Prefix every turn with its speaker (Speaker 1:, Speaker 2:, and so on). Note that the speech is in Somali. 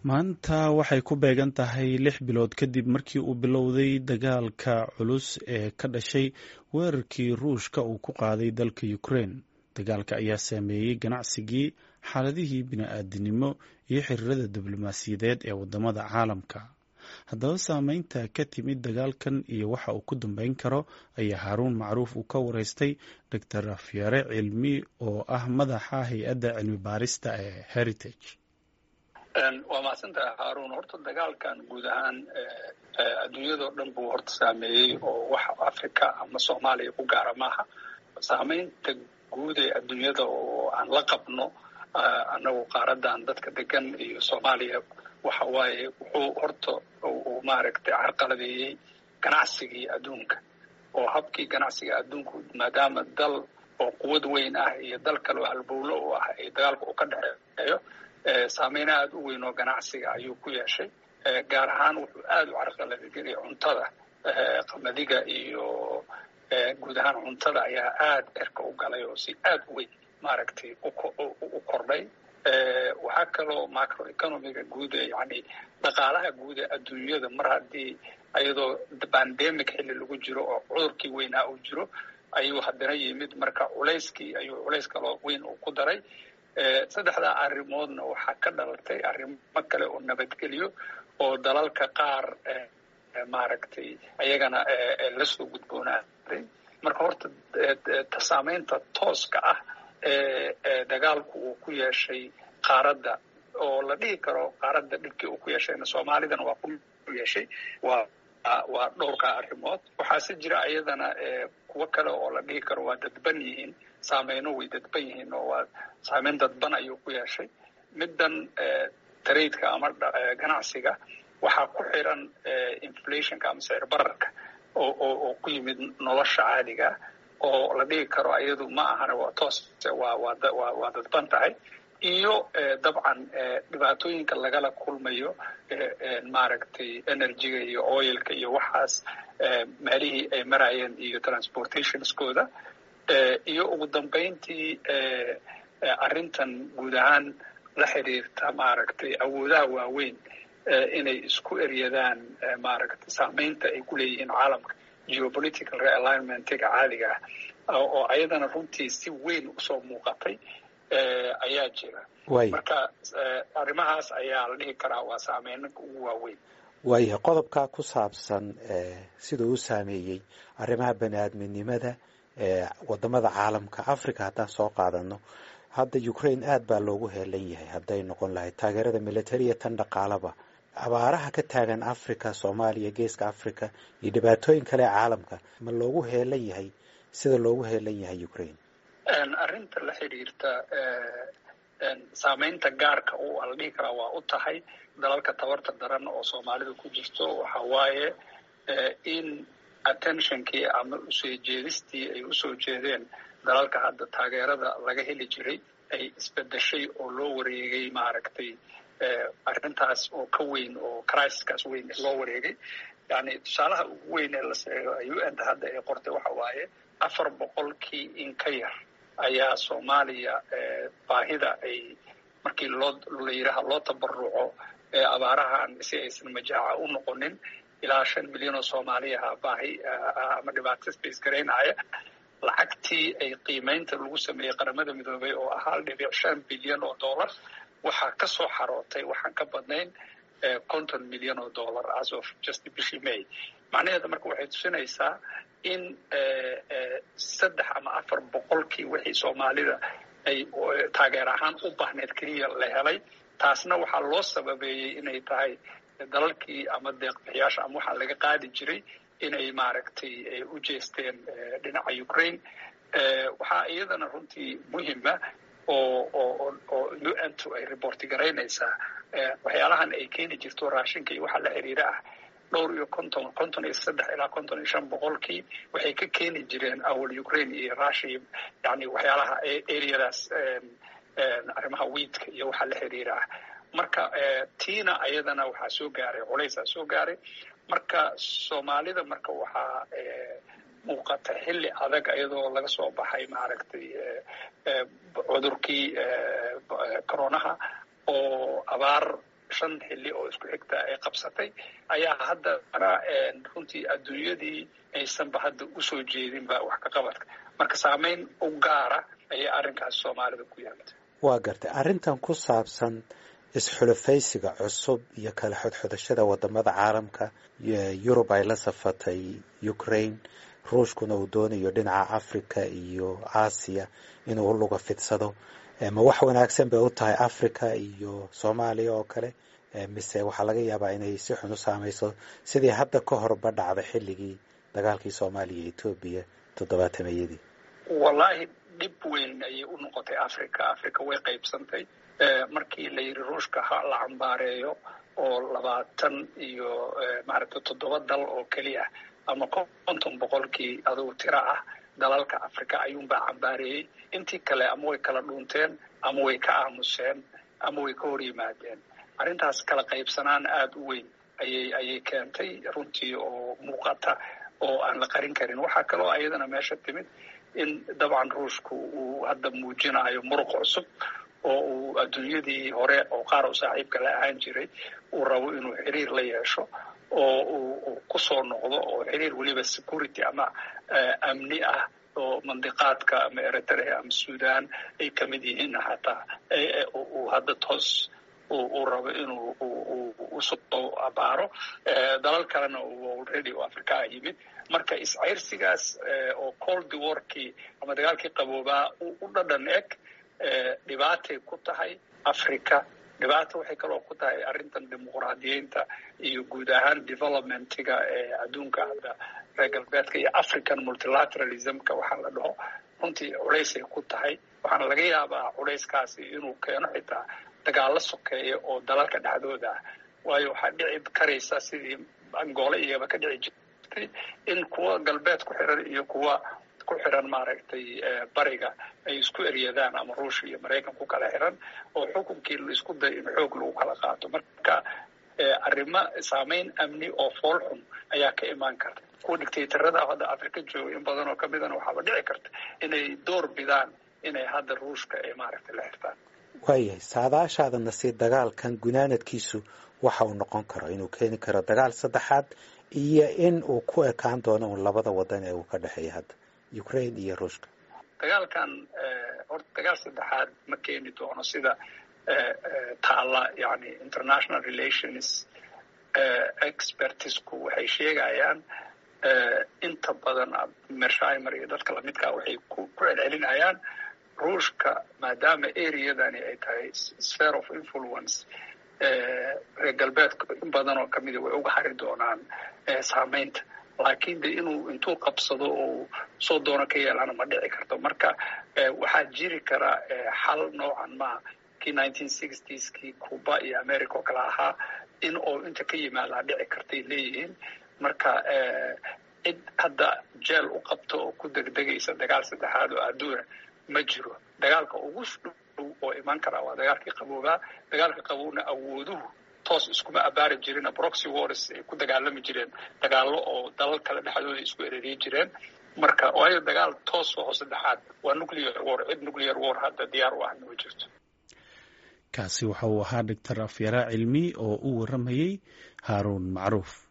Speaker 1: maanta waxay ku beegan tahay lix bilood kadib markii uu bilowday dagaalka culus ee ka dhashay weerarkii ruushka uu ku qaaday dalka ukraine dagaalka ayaa saameeyey ganacsigii xaaladihii bini-aadinimo iyo xiriirada diblomaasiyadeed ee wadamada caalamka haddaba saameynta ka timid dagaalkan iyo waxa uu ku dambeyn karo ayaa haaruun macruuf uu ka wareystay doctor rafyare cilmi oo ah madaxa hay-adda cilmi baarista ee heritage
Speaker 2: waa mahadsantahay haaruun horta dagaalkan guud ahaan adduunyadao dhan buu horta saameeyey oo wax africa ama soomaaliya ku gaara maaha saameynta guud ee adduunyada oo aan la qabno annagu qaaradan dadka degan iyo soomaaliya waxa waaye wuxuu horta uu maaragtay carqaladeeyey ganacsigii adduunka oo habkii ganacsiga adduunku maadaama dal oo quwad weyn ah iyo dal kale oo halbowlo u ah ee dagaalka uu ka dhexeeyo saameyn aada u weyn oo ganacsiga ayuu ku yeeshay gaar ahaan wuxuu aada u carqaladegeliyay cuntada qamadiga iyo guud ahaan cuntada ayaa aada erka u galay oo si aada u weyn maaragtay u kordhay waxaa kaloo macroeconomiga guud ee yani dhaqaalaha guud ee adduunyada mar haddii ayadoo bandemic xilli lagu jiro oo cudurkii weynaa uu jiro ayuu haddana yimid marka culayskii ayuu culays kaloo weyn uu ku daray saddexdaa arrimoodna waxaa ka dhalatay arrimo kale oo nabadgelyo oo dalalka qaar maaragtay ayagana lasoo gudboonaaday marka horta saameynta tooska ah ee dagaalku uu ku yeeshay qaaradda oo la dhihi karo qaaradda dhibkii uu ku yeeshayna soomaalidana waa ku yeeshay waa waa dhowrkaa arrimood waxaase jira ayadana kuwo kale oo la dhihi karo waa dadban yihiin saameyno way dadban yihiin oo waa saameyn dadban ayuu ku yeeshay middan taraidka ama ganacsiga waxaa ku xiran inflationka ama sicir bararka oo oo ku yimid nolosha caadiga oo la dhigi karo ayadu ma ahana waa toos waa waa waa dadban tahay iyo dabcan dhibaatooyinka lagala kulmayo maaragtay energyga iyo oilka iyo waxaas meelihii ay marayeen iyo transportationskooda iyo ugu dambeyntii arrintan guud ahaan la xiriirta maaragtay awoodaha waaweyn inay isku eryadaan maaragtay saameynta ay ku leeyihiin caalamka geopolitical realignmentiga caadiga ah oo ayadana runtii si weyn usoo muuqatay ayaa jira marka arrimahaas ayaa la dhihi karaa waa saameynanka ugu waaweyn
Speaker 3: waayahay qodobkaa ku saabsan siduu u saameeyey arrimaha bani aadminimada wadamada caalamka africa haddaan soo qaadano hadda ukraine aada baa loogu heelan yahay hadday noqon lahayd taageerada militariya tan dhaqaalaba abaaraha ka taagan africa soomaaliya geeska africa iyo dhibaatooyin kale ee caalamka ma loogu heelan yahay sida loogu heelan yahay ukraine
Speaker 2: arrinta la xidhiirta saameynta gaarka u la dhihi karaa waa u tahay dalalka tabarta daran oo soomaalida ku jirto waxa waaye in attentionkii ama usoo jeedistii ay usoo jeedeen dalalka hadda taageerada laga heli jiray ay isbedeshay oo loo wareegay maaragtay arrintaas oo ka weyn oo crisiskaas weyn loo wareegay yani tusaalaha ugu weyn ee la seego u n hadda ay qortay waxa waaye afar boqolkii in ka yar ayaa soomaaliya baahida ay markii loo la yidhaaha loo tabaruco abaarahan si aysan majaaca u noqonin ilaa shan milyan oo soomaaliyaha baahi ama dhibaato space garaynaya lacagtii ay qiimeynta lagu sameeyey qaramada midoobay oo ah hal dhibic shan bilyan oo dollar waxaa ka soo xarootay waxaan ka badnayn konton milyan oo dollar as of just bishii may macnaheeda marka waxay tusinaysaa in saddex ama afar boqolkii wixii soomaalida ay taageer ahaan u baahneed keliya la helay taasna waxaa loo sababeeyey inay tahay dalalkii ama deeqbixiyaasha ama waxaa laga qaadi jiray inay maaragtay u jeesteen dhinaca ukraine waxaa iyadana runtii muhima oo oo oo u n to ay reporti garaynaysaa waxyaalahan ay keeni jirto raashinka iyo waxa la xiriira ah dhowr iyo konton konton iyo saddex ilaa konton iyo shan boqolkii waxay ka keeni jireen awal ukraine iyo russia yani waxyaalaha areadaas arrimaha wiidka iyo waxa la xiriira ah marka tiina ayadana waxaa soo gaaray culaysaa soo gaaray marka soomaalida marka waxaa muuqata xilli adag iyadoo laga soo baxay maaragtay cudurkii coronaha oo abaar shan xilli oo isku xigta ay qabsatay ayaa haddana runtii adduunyadii aysanba hadda usoo jeedinba wax ka qabadka marka saameyn u gaara ayay arrinkaas soomaalida ku yeelatay
Speaker 3: waa gartay arrintan ku saabsan isxulafaysiga cusub iyo kala xodxodashada wadamada caalamka yurub ay la safatay ukraine ruushkuna uu doonayo dhinaca africa iyo aasiya inuu luga fidsado ma wax wanaagsan bay u tahay africa iyo soomaaliya oo kale mise waxaa laga yaabaa inay si xun u saamayso sidii hadda ka horba dhacda xilligii dagaalkii soomaaliya iyo etoobiya toddobaatameyadii
Speaker 2: wallaahi dhib weyn ayay u noqotay africa africa way qaybsantay markii la yidhi ruushka ha la cambaareeyo oo labaatan iyo maaragtay toddoba dal oo keliya ama konton boqolkii adugu tiro ah dalalka africa ayuunbaa cambaareeyey intii kale ama way kala dhuunteen ama way ka aamuseen ama way ka hor yimaadeen arrintaas kala qaybsanaan aada u weyn ayay ayay keentay runtii oo muuqata oo aan la qarin karin waxaa kaloo ayadana meesha timid in dabcan ruushku uu hadda muujinayo muruq cusub oo uu adduunyadii hore oo qaar u saaxiibka la ahaan jiray uu rabo inuu xiriir la yeesho oo uu kusoo noqdo oo xiriir weliba security ama amni ah oo mandiqaadka ama eritrea ama sudan ay ka mid yihiin xataa uu hadda toos uu rabo inuu usoo abaaro dalal kalena uu already oo afrikaa yimid marka iscayrsigaas oo cold warkii ama dagaalkii qaboobaa u dhadhan eg dhibaatay ku tahay africa dhibaata waxay kaloo ku tahay arrintan dimuqraadiyeynta iyo guud ahaan developmentiga ee adduunka hadda reer galbeedka iyo african multilateralismka waxaa la dhaho runtii culaysay ku tahay waxaana laga yaabaa culayskaasi inuu keeno xitaa dagaalo sokeeya oo dalalka dhexdooda ah waayo waxaa dhici karaysa sidii angoole iyaba ka dhici jirtay in kuwa galbeed ku xiran iyo kuwa ku xiran maaragtay bariga ay isku eryadaan ama ruushia iyo maraykan ku kala xiran oo xukunkii la isku dayo in xoog lagu kala qaato marka arrimo saameyn amni oo fool xun ayaa ka imaan karta kuwa dictatorada hadda africa jooga in badan oo kamidana waxaaba dhici karta inay door bidaan inay hadda ruushka ay maaragtay la xirtaan
Speaker 3: waayahay saadaashaadana si dagaalkan gunaanadkiisu waxa uu noqon karo inuu keeni karo dagaal saddexaad iyo in uu ku ekaan doono un labada wadan ee uu ka dhexeeya hadda ukraine iyo ruushka
Speaker 2: dagaalkan horta dagaal saddexaad ma keeni doono sida taalla yani international relations expertisku waxay sheegayaan inta badan mershaimer iyo dadka lamidkaa waxay ku celcelinayaan ruushka maadaama areadani ay tahay sphere of influence reer galbeedka in badan oo kamida way uga hari doonaan saameynta laakiin de inuu intuu qabsado oo soo doono ka yeelana ma dhici karto marka waxaa jiri kara xal noocan maa kii nineteen sixties kii cuba iyo america oo kale ahaa in oo inta ka yimaadaa dhici kartay leeyihiin marka cid hadda jeel u qabto oo ku degdegaysa dagaal saddexaad oo adduuna ma jiro dagaalka ugu dhow oo imaan karaa waa dagaalkii qaboobaa dagaalka qabowna awooduhu toos iskuma abaari jirin proxy wars ay ku dagaalami jireen dagaallo oo dalal kale dhexdooda isku ereriyi jireen marka waayo dagaal toos oo saddexaad waa nuclear war cid nuclear war hadda diyaar u ahna ma jirto
Speaker 1: kaasi waxa uu ahaa doctor afyara cilmi oo u waramayey haaruun macruuf